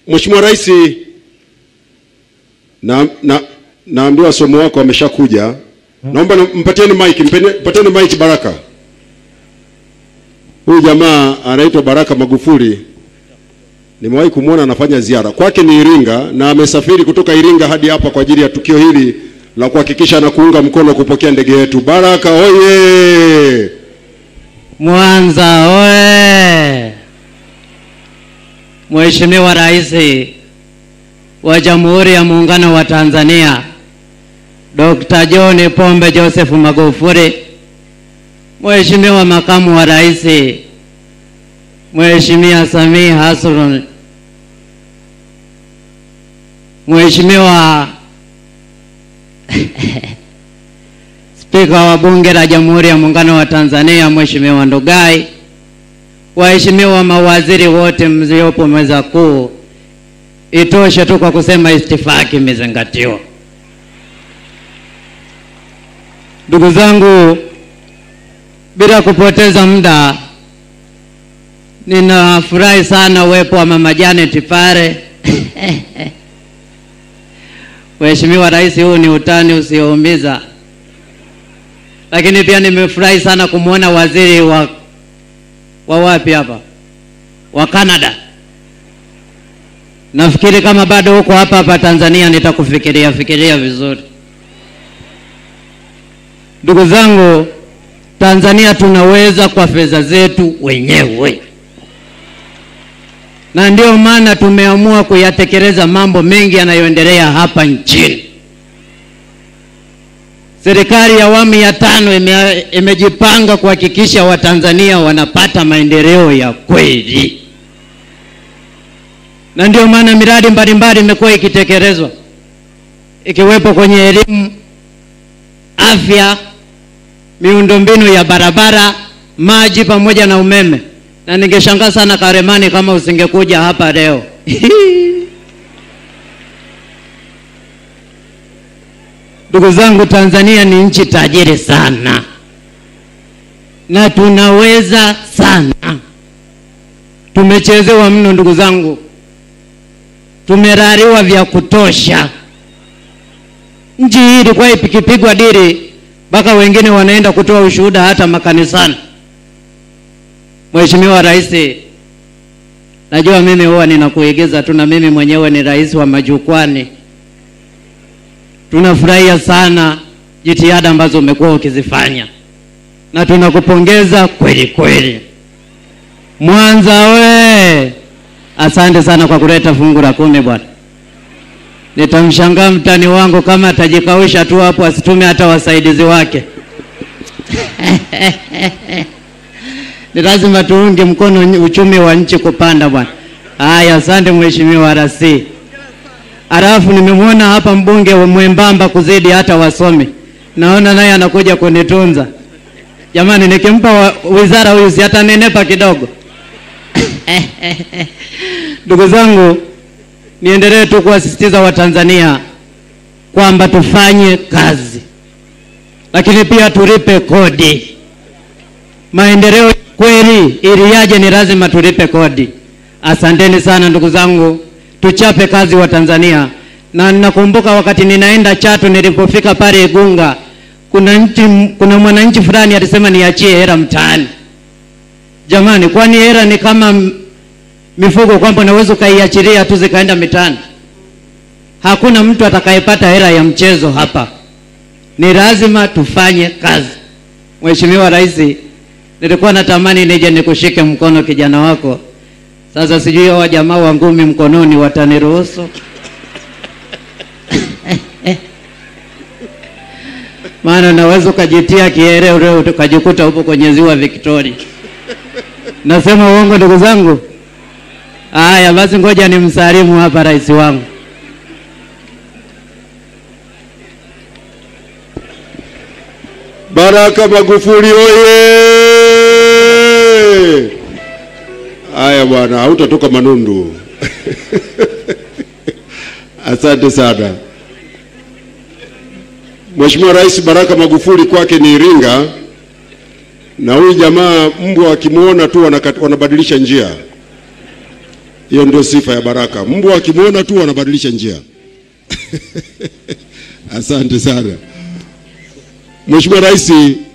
Mheshimiwa Rais, na, na, naambiwa somo wako ameshakuja. Naomba na- mpatieni mic, mpeni- mpatieni mic Baraka. Huyu jamaa anaitwa Baraka Magufuli. Nimewahi kumwona anafanya ziara kwake ni Iringa, na amesafiri kutoka Iringa hadi hapa kwa ajili ya tukio hili la kuhakikisha na kuunga mkono kupokea ndege yetu. Baraka oye! Mwanza oye! Mheshimiwa Rais wa Jamhuri ya Muungano wa Tanzania Dr. John Pombe Joseph Magufuli, Mheshimiwa Makamu wa Rais Mheshimiwa Samia Hassan, Mheshimiwa Spika wa Bunge la Jamhuri ya Muungano wa Tanzania Mheshimiwa Ndugai, waheshimiwa mawaziri wote mliopo meza kuu, itoshe tu kwa kusema istifaki imezingatiwa. Ndugu zangu, bila kupoteza muda, ninafurahi sana uwepo wa Mama Janet pale. Mheshimiwa Rais, huu ni utani usioumiza lakini pia nimefurahi sana kumwona waziri wa wa wapi hapa wa Canada. Nafikiri kama bado huko hapa hapa Tanzania nitakufikiria fikiria vizuri. Ndugu zangu, Tanzania tunaweza kwa fedha zetu wenyewe, na ndio maana tumeamua kuyatekeleza mambo mengi yanayoendelea hapa nchini. Serikali ya awamu ya tano ime, imejipanga kuhakikisha Watanzania wanapata maendeleo ya kweli, na ndio maana miradi mbalimbali imekuwa ikitekelezwa ikiwepo kwenye elimu, afya, miundombinu ya barabara, maji pamoja na umeme. Na ningeshangaa sana Karemani kama usingekuja hapa leo Ndugu zangu, Tanzania ni nchi tajiri sana na tunaweza sana. Tumechezewa mno ndugu zangu, tumerariwa vya kutosha. Nchi hii ilikuwa ikipigwa dili mpaka wengine wanaenda kutoa ushuhuda hata makanisani. Mheshimiwa Rais, najua mimi huwa ninakuigiza tu, na mimi mwenyewe ni rais wa majukwani tunafurahia sana jitihada ambazo umekuwa ukizifanya na tunakupongeza kweli kweli. Mwanza we, asante sana kwa kuleta fungu la kumi bwana. Nitamshangaa mtani wangu kama atajikausha tu hapo asitume hata wasaidizi wake. Ni lazima tuunge mkono uchumi wa nchi kupanda bwana. Haya, asante mheshimiwa rasi. Alafu nimemwona hapa mbunge wa mwembamba kuzidi hata wasomi, naona naye anakuja kunitunza. Jamani, nikimpa wa, wizara huyu si atanenepa kidogo? Ndugu zangu, niendelee tu kuwasisitiza Watanzania kwamba tufanye kazi, lakini pia tulipe kodi. Maendeleo kweli ili yaje, ni lazima tulipe kodi. Asanteni sana ndugu zangu tuchape kazi wa Tanzania. Na ninakumbuka wakati ninaenda Chato, nilipofika pale Igunga, kuna nchi, kuna mwananchi fulani alisema niachie hela mtaani. Jamani, kwani hela ni kama mifugo kwamba unaweza ukaiachilia tu zikaenda mitaani? Hakuna mtu atakayepata hela ya mchezo hapa, ni lazima tufanye kazi. Mheshimiwa Rais, nilikuwa natamani nije nikushike mkono kijana wako sasa sijui hawa jamaa wa ngumi mkononi wataniruhusu? Maana naweza ukajitia kiere leo ukajikuta upo kwenye ziwa Victoria. Nasema uongo ndugu zangu? Haya basi, ngoja nimsalimu hapa rais wangu. Baraka Magufuli oye! Haya bwana, hautatoka Manundu. Asante sana Mheshimiwa Rais. Baraka Magufuli kwake ni Iringa, na huyu jamaa mbwa wakimwona tu wanaka- wanabadilisha njia. Hiyo ndio sifa ya Baraka. Mbwa akimwona tu wanabadilisha njia. Asante sana Mheshimiwa Rais,